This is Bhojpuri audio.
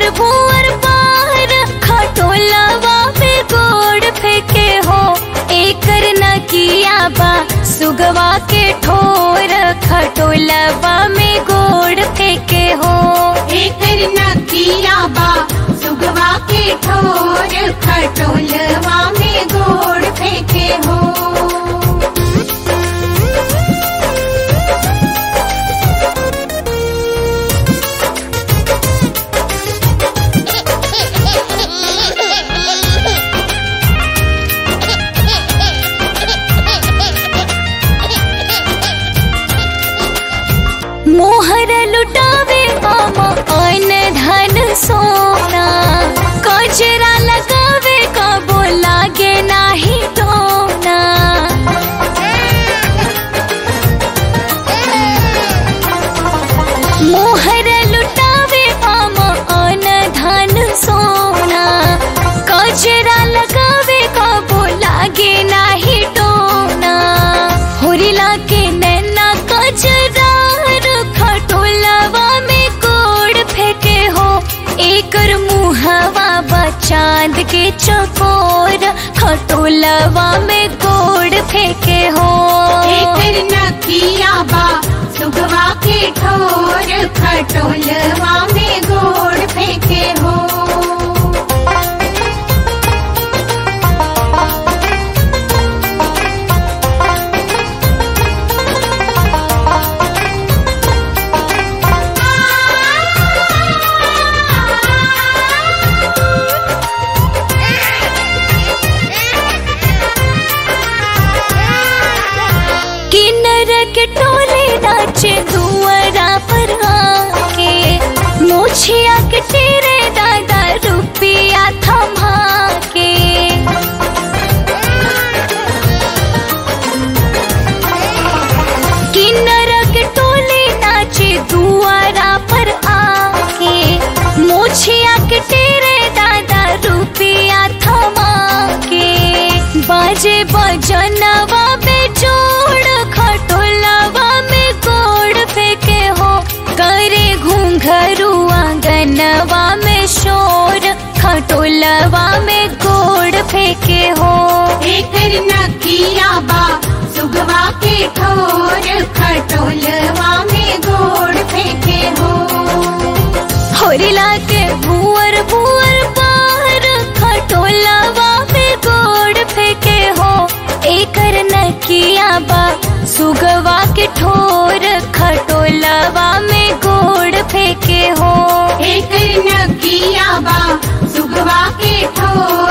भूअर भूअर बाहर खटोलवा पे गोड़ फेंके हो एकर न किया बा सुगवा के ठोर खटोलवा में गोड़ फेंके हो एकर नकिया बा सुगवा के ठोर खटोलवा में गोड़ फेंके हो मोहर लुटावे मामा अन धन सोना कजरा लगावे कबो लागे नाही टोना मोहर लुटावे मामा अन धन सोना कजरा लगावे कबो लागे नाही टोना होरिला के नैना कजरा खटोलवा में गोड़ फेंके हो एकर मुहवा बा चांद के चकोर खटोलवा में गोड़ फेंके हो एकर नकिया बा सुगवा के ठोर खटोलवा में गोड़ फेंके हो किन्नर के टोले नाचे दुआरा पर आके मोछिया के तेरे दादा रुपिया थमा के किन्नर के टोले नाचे दुआरा पर आके मोछिया के तेरे दादा रुपिया थमा के बाजे बजनवा पे जोड़ खटोलवा में गोड़ फेंके हो करे घूंघरू आंगनवा में शोर खटोलवा में गोड़ फेंके हो एकर नकिया बा सुगवा के ठोर खटोलवा में गोड़ फेंके हो होरिला के भूअर भूअर बाहर खटोलवा में गोड़ फेंके हो एकर नकिया बा सुगवा के ठोर खटोलवा में गोड़ फेंके हो एकर नकिया बा सुगवा के ठोर